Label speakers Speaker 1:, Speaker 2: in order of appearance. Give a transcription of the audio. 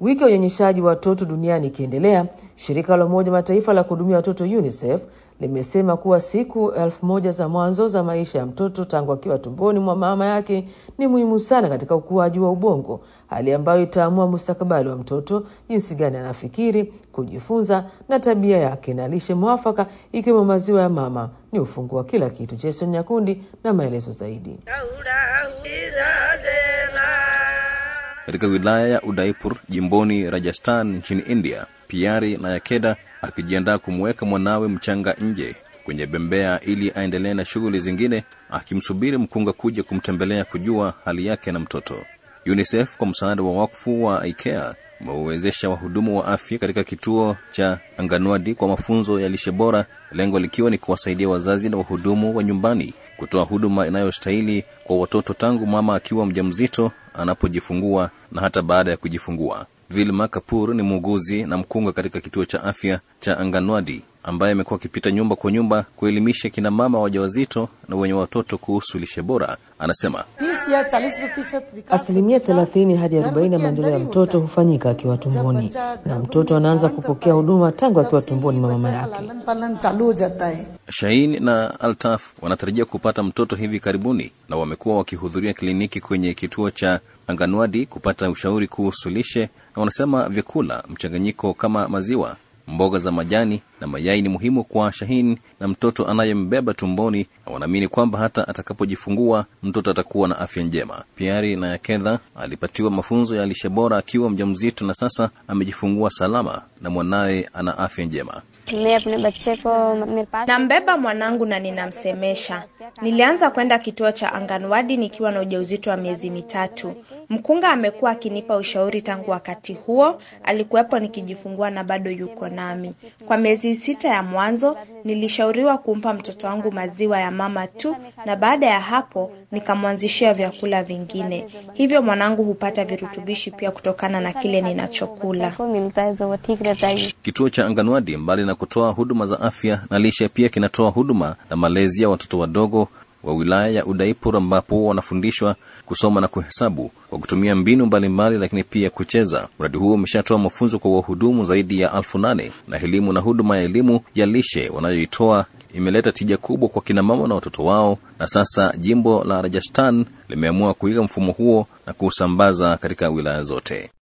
Speaker 1: Wiki ya unyonyeshaji wa watoto duniani ikiendelea, shirika la Umoja Mataifa la kuhudumia watoto UNICEF limesema kuwa siku elfu moja za mwanzo za maisha ya mtoto tangu akiwa tumboni mwa mama yake ni muhimu sana katika ukuaji wa ubongo, hali ambayo itaamua mustakabali wa mtoto, jinsi gani anafikiri, kujifunza na tabia yake, na lishe mwafaka ikiwemo maziwa ya mama ni ufunguo wa kila kitu. Jason Nyakundi na maelezo zaidi.
Speaker 2: Katika wilaya ya Udaipur jimboni Rajasthan nchini India, Piari na Yakeda akijiandaa kumweka mwanawe mchanga nje kwenye bembea ili aendelee na shughuli zingine, akimsubiri mkunga kuja kumtembelea kujua hali yake na mtoto. UNICEF kwa msaada wa wakfu wa IKEA umewezesha wahudumu wa afya katika kituo cha Anganwadi kwa mafunzo ya lishe bora, lengo likiwa ni kuwasaidia wazazi na wahudumu wa nyumbani kutoa huduma inayostahili kwa watoto tangu mama akiwa mjamzito, anapojifungua na hata baada ya kujifungua. Vilma Kapur ni muuguzi na mkunga katika kituo cha afya cha Anganwadi ambaye amekuwa akipita nyumba kwa nyumba kuelimisha kina mama wajawazito na wenye watoto kuhusu lishe bora. Anasema
Speaker 1: asilimia thelathini hadi arobaini ya maendeleo ya mtoto hufanyika akiwa tumboni, na mtoto anaanza kupokea huduma tangu akiwa tumboni mwa mama yake.
Speaker 2: Shain na Altaf wanatarajia kupata mtoto hivi karibuni, na wamekuwa wakihudhuria kliniki kwenye kituo cha Anganwadi kupata ushauri kuhusu lishe, na wanasema vyakula mchanganyiko kama maziwa mboga za majani na mayai ni muhimu kwa Shahin na mtoto anayembeba tumboni, na wanaamini kwamba hata atakapojifungua mtoto atakuwa na afya njema. Piari na Yakedha alipatiwa mafunzo ya lishe bora akiwa mjamzito na sasa amejifungua salama na mwanawe ana afya njema.
Speaker 3: Nambeba mwanangu na ninamsemesha. Nilianza kwenda kituo cha Anganwadi nikiwa na ujauzito wa miezi mitatu. Mkunga amekuwa akinipa ushauri tangu wakati huo, alikuwepo nikijifungua na bado yuko nami. Kwa miezi sita ya mwanzo nilishauriwa kumpa mtoto wangu maziwa ya mama tu, na baada ya hapo nikamwanzishia vyakula vingine, hivyo mwanangu hupata virutubishi pia kutokana na kile ninachokula.
Speaker 2: Kituo cha Anganwadi mbali na kutoa huduma za afya na lishe, pia kinatoa huduma na malezi ya watoto wadogo wa wilaya ya Udaipur ambapo wanafundishwa kusoma na kuhesabu kwa kutumia mbinu mbalimbali, lakini pia kucheza. Mradi huo umeshatoa mafunzo kwa wahudumu zaidi ya elfu nane na elimu na huduma ya elimu ya lishe wanayoitoa imeleta tija kubwa kwa kina mama na watoto wao, na sasa jimbo la Rajasthan limeamua kuiga mfumo huo na kuusambaza katika wilaya zote.